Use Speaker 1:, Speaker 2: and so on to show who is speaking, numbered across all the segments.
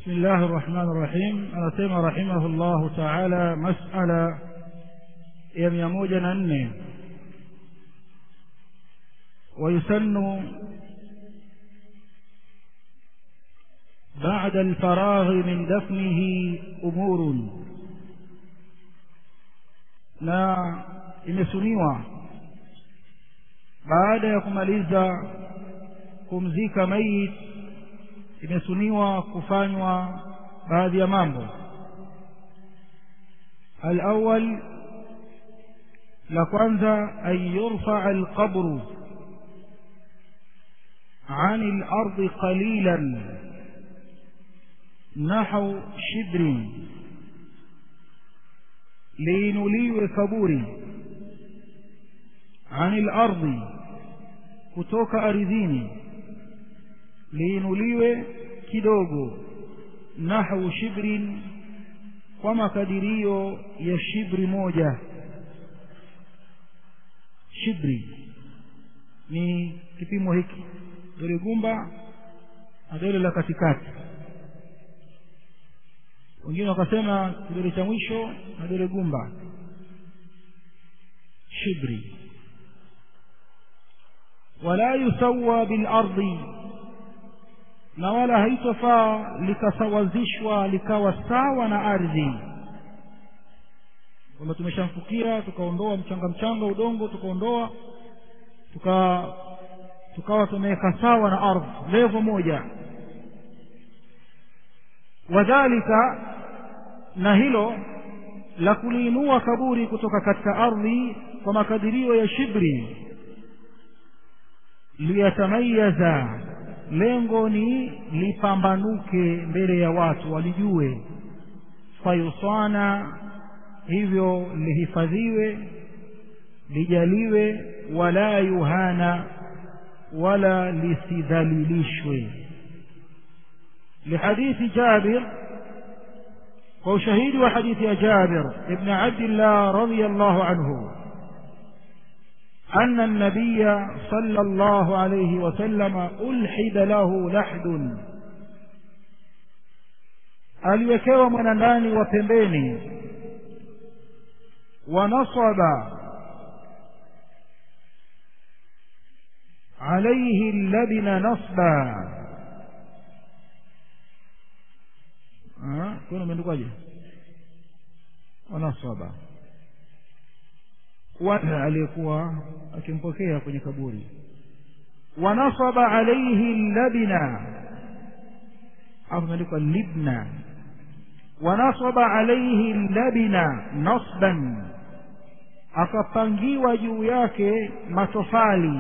Speaker 1: بسم الله الرحمن الرحيم anasema رحمه الله تعالى مسألة ya mia moja na nne ويسن بعد الفراغ من دفنه أمور na imesuniwa baada ya kumaliza kumzika mayit imesuniwa kufanywa baadhi ya mambo alawal la kwanza an yurfaa alqabru عن الأرض قليلا نحو شبر liinuliwe kaburi anil ardhi kutoka ardhini liinuliwe kidogo nahwu shibrin kwa makadirio ya shibri moja shibri ni kipimo hiki dole gumba na dole la katikati wengine wakasema kidole cha mwisho na dole gumba shibri wala yusawa bilardi na wala haitofaa likasawazishwa likawa sawa na ardhi kwamba tumeshamfukia tukaondoa mchanga mchanga udongo tukaondoa tuka tukawa tumeweka sawa na ardhi levo moja wadhalika na hilo la kuliinua kaburi kutoka katika ardhi kwa makadirio ya shibri liyatamayaza lengo ni lipambanuke mbele ya watu walijue fayusana hivyo lihifadhiwe lijaliwe wala yuhana wala lisidhalilishwe لحديث جابر وشهيد وحديث جابر ابن عبد الله رضي الله عنه أن النبي صلى الله عليه وسلم ألحد له لحد aliwekewa mwanandani wa pembeni wanasaba alaihi labina nasba kuna umeandikwaje wanasaba aliyekuwa akimpokea kwenye kaburi wanasaba alaihi labina au imeandikwa libna wanasaba alaihi labina nasban akapangiwa juu yake matofali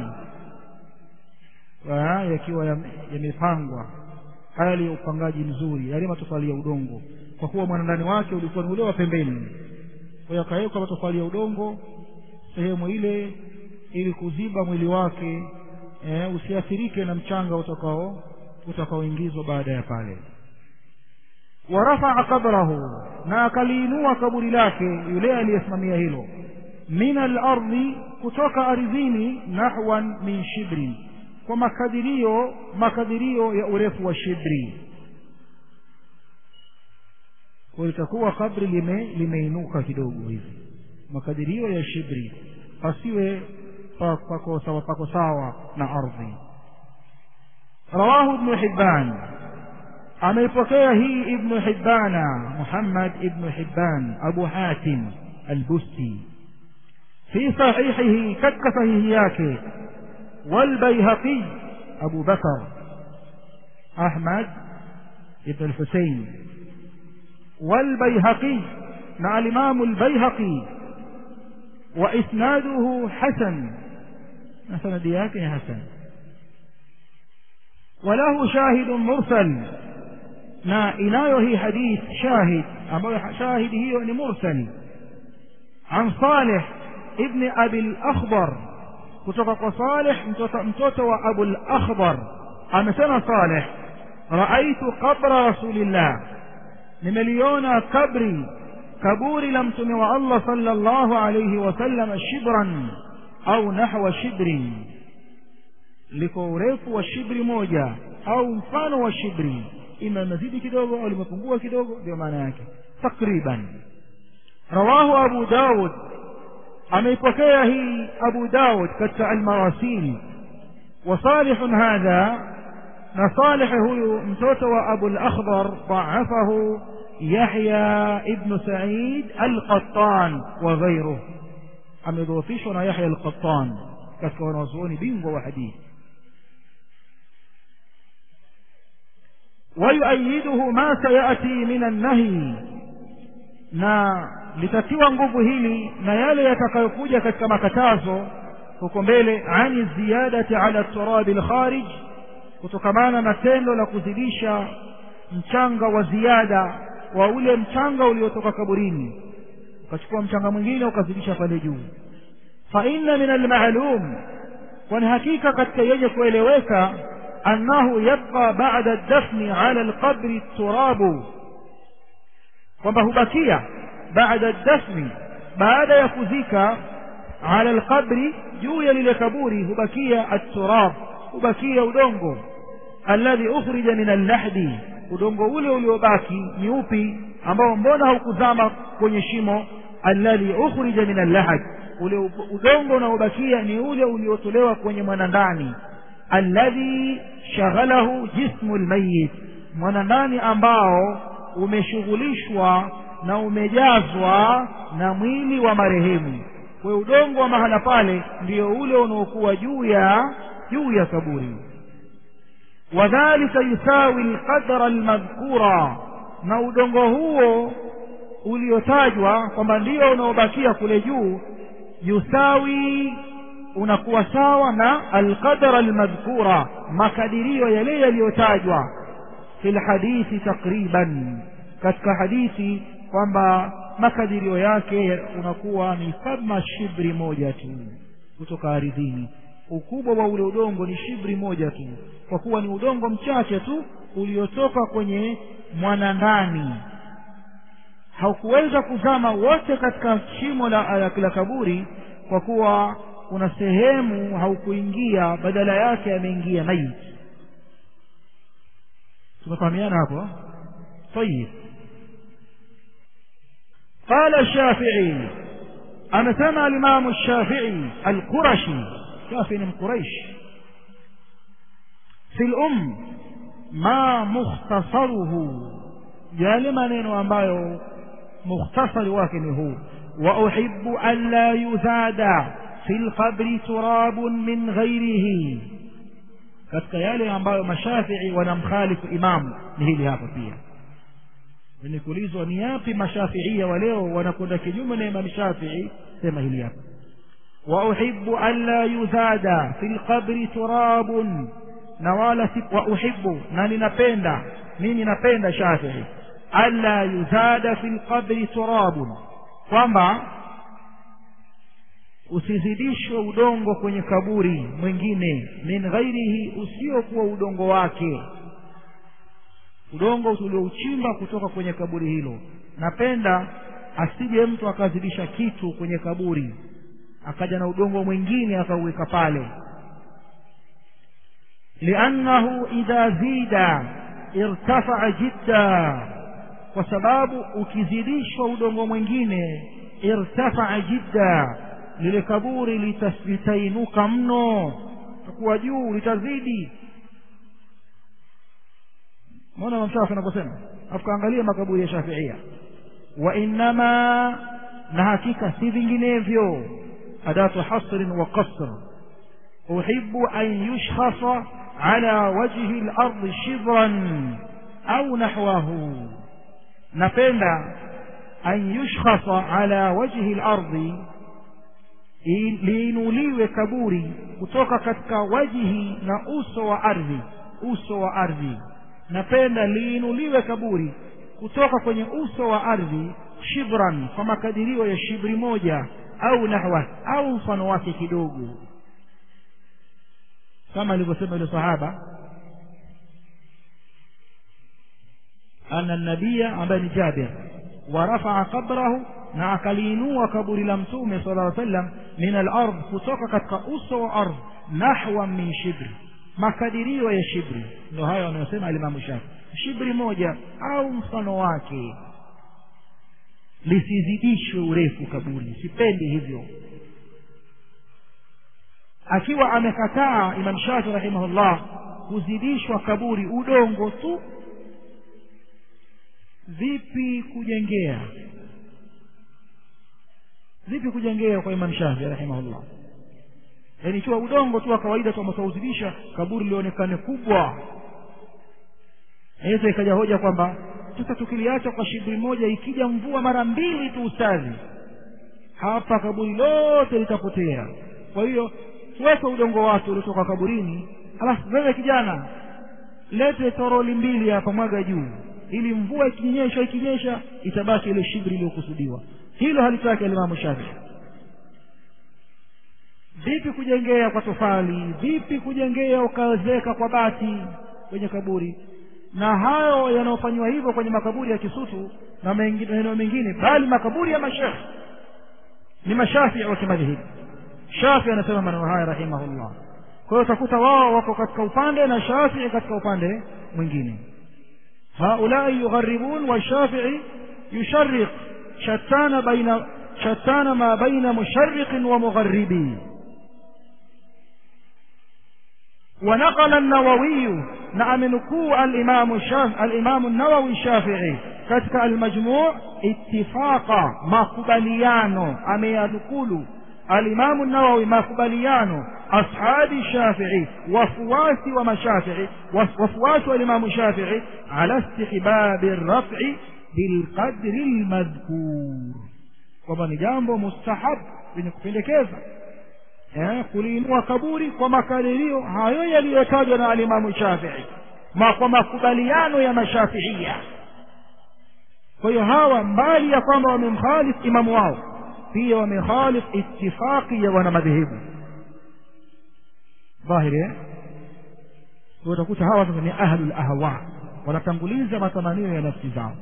Speaker 1: yakiwa yamepangwa hali ya upangaji mzuri yale matofali ya udongo kwa kuwa mwanandani wake ulikuwa ni ule wa pembeni kwa hiyo akawekwa matofali ya udongo sehemu ile ili kuziba mwili wake e, usiathirike na mchanga utakao utakaoingizwa baada ya pale warafaa qabrahu na akaliinua kaburi lake yule aliyesimamia hilo min alardhi kutoka ardhini nahwan min shibrin kwa makadirio makadirio ya urefu wa shibri kwa itakuwa kabri lime limeinuka kidogo hivi makadirio ya shibri pasiwe pako sawa pako sawa na ardhi rawahu ibnu hibban ameipokea hii ibnu hibbana muhammad ibnu hibban abu hatim albusti fi sahihihi katika sahihi yake والبيهقي أبو بكر أحمد بن الحسين والبيهقي مع الإمام البيهقي وإسناده حسن مثلا دياك حسن وله شاهد مرسل ما إنايه حديث شاهد أما شاهد هي مرسل عن صالح ابن أبي الأخضر kutoka kwa Saleh mtoto, mtoto wa Abul Akhdar amesema Saleh raaitu qabra rasulillah nimeliona kabri kaburi la mtume wa Allah sallallahu alayhi wasallam shibran au nahwa shibrin liko urefu wa shibri moja au mfano wa shibri ima limezidi kidogo au limepungua kidogo ndio maana yake takriban rawahu abu daud ameipokea hii abu daud katika almarasil وصالح هذا نصالح هو متوت وأبو الأخضر ضعفه يحيى ابن سعيد القطان وغيره أم يضوفيشنا يحيى القطان كسكونا وصوني بينغو وحديث ويؤيده ما سيأتي من النهي na litatiwa nguvu hili na yale yatakayokuja katika makatazo huko mbele ani ziyadati ala turabi lkharij kutokamana na tendo la kuzidisha mchanga wa ziada wa ule mchanga uliotoka kaburini ukachukua mchanga mwingine ukazidisha pale juu fa inna min almalum kwani hakika katika yenye kueleweka annahu yabqa ba'da dafni ala alqabri turabu kwamba hubakia baada dafni baada ya kuzika ala alqabri juu ya lile kaburi hubakia at-turab hubakia udongo alladhi ukhrija min al-lahdi udongo ule uliobaki ni upi ambao mbona haukuzama kwenye shimo alladhi ukhrija min al-lahd ule udongo unaobakia ni ule uliotolewa kwenye mwanandani alladhi shaghalahu jismu al-mayyit mwanandani ambao umeshughulishwa na umejazwa na mwili wa marehemu kwa udongo wa mahala pale ndio ule unaokuwa juu ya juu ya kaburi wadhalika yusawi alqadra almadhkura na udongo huo uliotajwa kwamba ndio unaobakia kule juu yusawi unakuwa sawa na alqadra almadhkura makadirio yale yaliyotajwa fi lhadithi takriban katika hadithi kwamba makadirio yake unakuwa ni kama shibri moja tu kutoka ardhini ukubwa wa ule udongo ni shibri moja tu kwa kuwa ni udongo mchache tu uliotoka kwenye mwanandani haukuweza kuzama wote katika shimo la, la, la kaburi kwa kuwa kuna sehemu haukuingia badala yake ameingia maiti tumefahamiana hapo طيب قال الشافعي أنا سمع الإمام الشافعي القرشي شافعي من قريش في الأم ما مختصره جال maneno ambayo mukhtasari wake ni huu وأحب أن لا يزاد في القبر تراب من غيره katika yale ambayo mashafii wanamkhalifu imamu ni hili hapa pia wenye kuulizwa ni yapi mashafiia wa leo wanakwenda kinyume na imam shafii sema hili hapa wauhibu an la yuzada fi lqabri turabun na wala si wauhibu na ninapenda mimi napenda shafii an la yuzada fi lqabri turabun kwamba usizidishwe udongo kwenye kaburi mwingine min ghairihi usiokuwa udongo wake udongo tuliouchimba kutoka kwenye kaburi hilo napenda asije mtu akazidisha kitu kwenye kaburi akaja na udongo mwingine akauweka pale liannahu idha zida irtafaa jidda kwa sababu ukizidishwa udongo mwingine irtafaa jidda lile kaburi litainuka mno takuwa juu litazidi mbona mamshafi anavyosema afu kaangalia makaburi ya shafiia wa innama na hakika si vinginevyo adatu hasrin wa qasr uhibu an yushkhasa ala wajhi lardi shibran au nahwahu napenda an yushkhasa ala wajhi lardi liinuliwe kaburi kutoka katika wajihi na uso wa ardhi uso wa ardhi napenda liinuliwe kaburi kutoka kwenye uso wa ardhi shibran kwa makadirio ya shibri moja au nahwa au mfano wake kidogo kama alivyosema yule sahaba ana nabiya ambaye ni jabir warafaa qabrahu na akaliinua kaburi la mtume sala llaw sallam min alard kutoka katika uso wa ardh nahwa min shibri makadirio ya shibri ndio hayo anayosema alimamu shafi shibri moja au mfano wake lisizidishwe urefu kaburi sipendi hivyo akiwa amekataa imam shafi rahimahullah kuzidishwa kaburi udongo tu vipi kujengea vipi kujengea kwa imam shafi rahimahullah yaani ikiwa udongo tu wa kawaida tu ametauzidisha kaburi lionekane kubwa naweza ikaja hoja kwamba sasa tukiliacha kwa shibri moja ikija mvua mara mbili tu ustadhi hapa kaburi lote litapotea kwa hiyo weka udongo wake uliotoka kaburini alafu wewe kijana lete toroli mbili hapa mwaga juu ili mvua ikinyesha ikinyesha itabaki ile shibri iliyokusudiwa hilo halitaki alimamu shafii vipi kujengea kwa tofali vipi kujengea ukawezeka kwa bati kwenye kaburi na hayo yanayofanywa hivyo kwenye makaburi ya kisutu na maeneo mengine bali makaburi ya mashekh ni mashafii wa kimadhehebu shafi anasema maneno haya rahimahullah kwa hiyo utakuta wao wako katika upande na shafii katika upande mwingine haulai yugharibun washafii yushariq shatana baina shatana ma baina mushariqin wa mugharibi ونقل النووي نعم نكو الإمام الشاف الإمام النووي الشافعي كتك المجموع اتفاق مقبليانو أمي ينقول الإمام النووي مقبليانو أصحاب الشافعي وفواس ومشافعي وفواس الإمام الشافعي على استحباب الرفع بالقدر المذكور ومن جambo mustahab wenye kupendekeza eh, kuliinua kaburi kwa makadirio hayo yaliyotajwa na alimamu shafii ma kwa makubaliano ya mashafiia kwa hiyo hawa mbali ya kwamba wamemkhalif imamu wao pia wamekhalif itifaqi ya wanamadhehebu dhahiri eh? utakuta hawa sasa ni ahlul ahwa wanatanguliza matamanio ya nafsi zao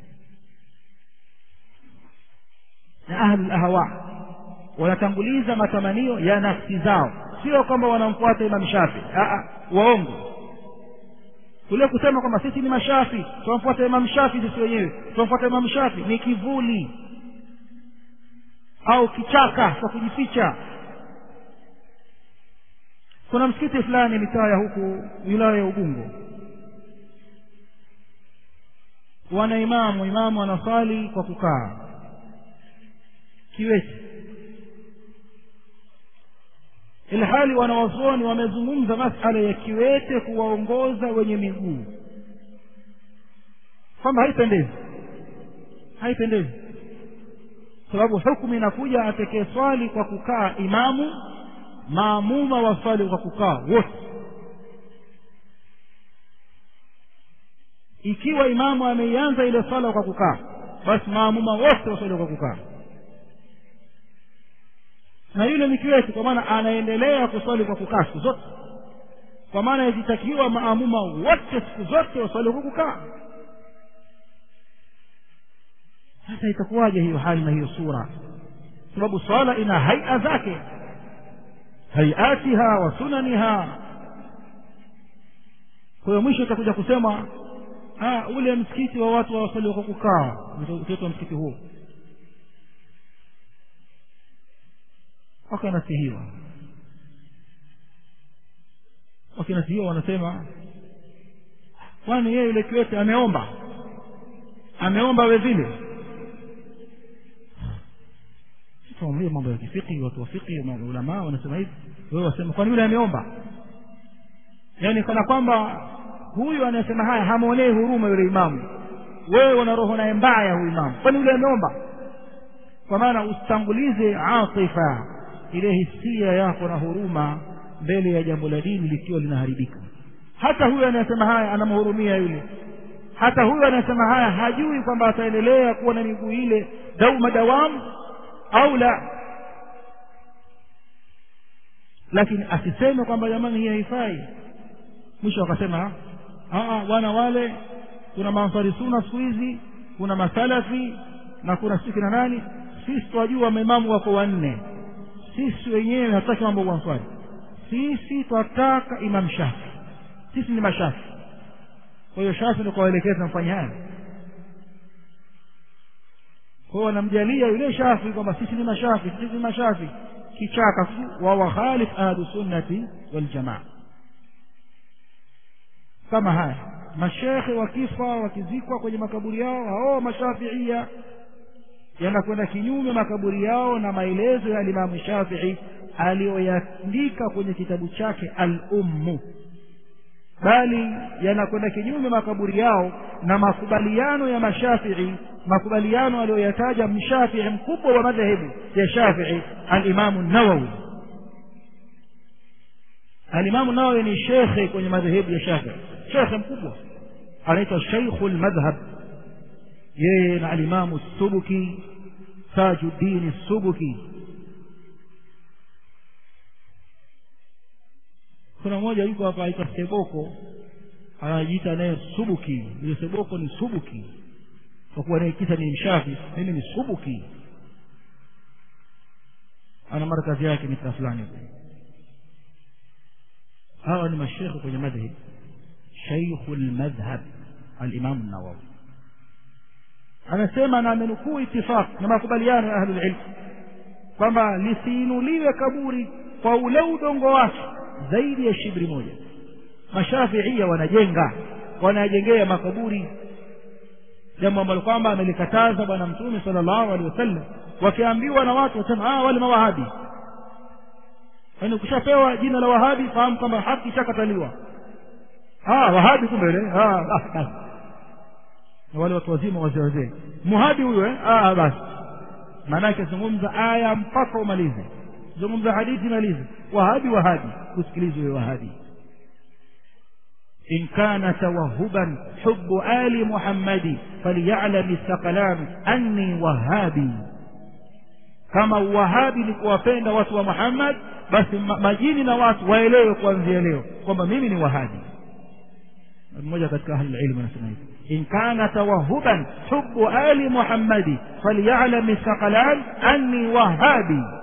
Speaker 1: na ahlul ahwa wanatanguliza matamanio ya nafsi zao sio kwamba wanamfuata imam shafi waongo kule kusema kwamba sisi ni mashafi tunamfuata imam shafi sisi wenyewe tunamfuata imam shafi ni kivuli au kichaka cha kujificha kuna msikiti fulani mitaa ya huku wilaya ya ubungo wana imamu imamu anasali kwa kukaa kiwete ilhali wanawazuoni wamezungumza masala ya kiwete kuwaongoza wenye miguu kwamba haipendezi haipendezi sababu hukumu inakuja atekee swali kwa kukaa imamu maamuma waswali kwa kukaa wote ikiwa imamu ameianza ile swala kwa kukaa basi maamuma wote waswali kwa kukaa na yule ni kiwete kwa maana anaendelea kuswali kwa kukaa siku zote kwa maana yajitakiwa maamuma wote siku zote waswali kwa kukaa sasa itakuwaje hiyo hali na hiyo sura sababu swala ina haia zake haiatiha wa sunaniha kwa hiyo mwisho itakuja kusema ah, ule msikiti wa watu waswali kwa kukaa utaitwa msikiti huo wakanasihiwa wakinasihiwa wanasema kwani yeye yule kiwete ameomba ameomba we vile tuambie mambo ya kifiki watu wa fiki ulamaa wanasema hivi wewe wasema kwani yule ameomba yaani kana kwamba huyu anayesema haya hamwonei huruma yule imamu wewe una roho naye mbaya huyu imamu kwani yule ameomba kwa maana usitangulize atifa ile hisia yako na huruma mbele ya jambo la dini likiwa linaharibika hata huyu anayesema haya anamhurumia yule hata huyu anayesema haya hajui kwamba ataendelea kuwa na miguu ile dauma dawamu au la lakini asiseme kwamba jamani hii haifai mwisho akasema bwana wale kuna maansari suna siku hizi kuna masalafi na kuna sisi kina nani sisi twajua maimamu wako wanne sisi wenyewe hatutaki mambo ya answari sisi twataka imam shafi sisi ni mashafi kwa hiyo shafi ndio kawaelekeza mfanye haya kwa hiyo wanamjalia yule shafi kwamba sisi ni mashafi sisi ni mashafi kichaka wa wakhalif ahlu sunnati waljamaa kama haya mashekhe wakifa wakizikwa kwenye makaburi yao hao mashafiia yanakwenda kinyume makaburi yao na maelezo ya alimamu shafii aliyoyaandika kwenye kitabu chake al-ummu bali yanakwenda kinyume makaburi yao na makubaliano ya mashafii makubaliano aliyoyataja mshafii mkubwa wa madhehebu ya shafii alimamu nawawi alimamu nawawi ni shekhe kwenye madhehebu ya shafii shekhe mkubwa anaitwa sheikhu lmadhhab yeye na alimamu subuki tajuddini subuki kuna mmoja yuko hapa aitwa seboko anajiita naye subuki yule seboko ni subuki kwa kuwa naye kisa ni mshafi mimi ni subuki ana markazi yake mitaa fulani hawa ni mashekhe kwenye madhhab shaikhu lmadhhab alimamu nawawi anasema na amenukuu itifaq na makubaliano ya ahlulilm kwamba lisiinuliwe kaburi kwa ule udongo wake zaidi ya shibri moja mashafiia wanajenga wanajengea makaburi jambo ambalo kwamba amelikataza bwana mtume sallallahu alaihi wasallam wakiambiwa na watu wasema ah wale mawahabi yaani ukishapewa jina la wahabi fahamu kwamba haki ishakataliwa ah wahabi kumbe ile ah basi na wale watu wazima wazee wazee muhadi huyo eh ah basi maanake zungumza aya mpaka umalize zungumza hadithi malize wahabi wahabi usikilize wewe wahabi إن كان توهبا حب آل محمد فليعلم الثقلان أني وهابي kama uwahabi ni kuwapenda watu wa muhammad basi majini na watu waelewe kuanzia leo kwamba mimi ni wahabi mmoja katika ahlulilmu anasema hivi in kana tawahuban hubu ali muhammadi falyalam thaqalan anni wahabi